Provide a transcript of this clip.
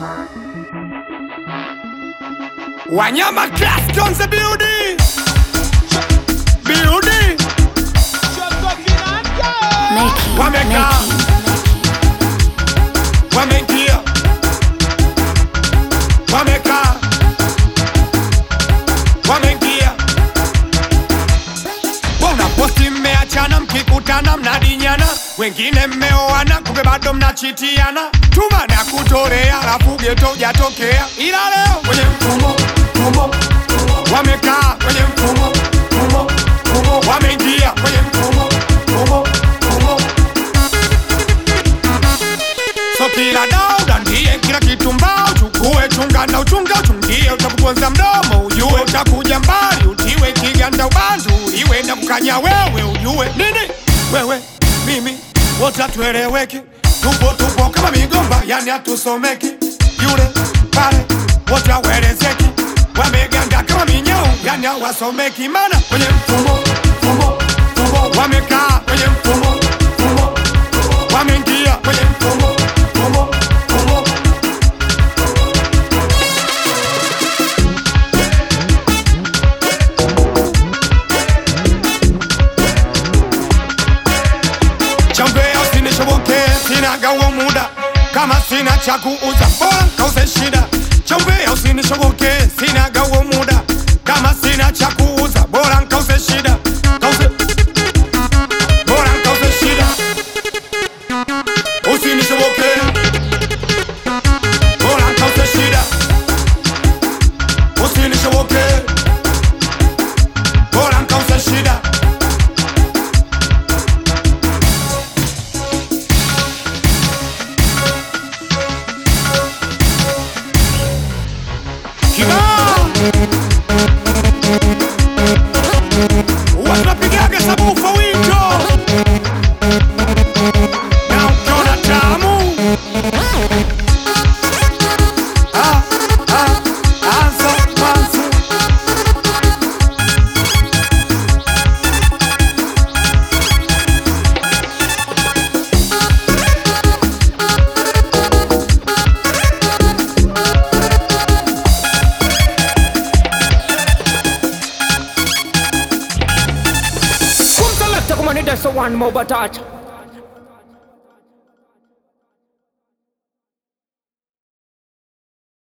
Wanyama class on the building. Building. Neki, Wamekaa. Neki. Wameingia. Wamekaa. Wameingia. Mbona posti mmeachana mkikutana mnadinyana wengine mmeoana kumbe bado mnachitiana tuma na kutorea alafu geto ujatokea ila leo kwenye mfumo mfumo wamekaa kwenye mfumo mfumo mfumo wameingia kwenye mfumo mfumo mfumo So kila dauda ndiye kila kitu mbao chukue chunga na uchunga uchungie utakuponza mdomo ujue utakuja mbali utiwe kiganda ubandu iwe na kukanya wewe ujue nini wewe mimi wote hatueleweki tupo tupo kama migomba yani hatusomeki yule pale wote hawelezeki wameganda kama minyoo yani hawasomeki mana kwenye mfumo mfumo mfumo wamekaa kwenye mfumo mfumo wameingia kwenye mfumo mfumo mfumo chambea usinishoboke sina gawo muda kama sina cha kuuza bora kauze shida chambea usinishoboke sina gawo muda kama sina cha kuuza bora nkauze shida kauze bora nkauze shida usinishoboke bora nkauze shida usinishoboke bora nkauze shida kibao huwa tunapigaga sabufa wito na ukiona tamu Ah, ah, anza kwanza. Come select a man, that's a one more batata.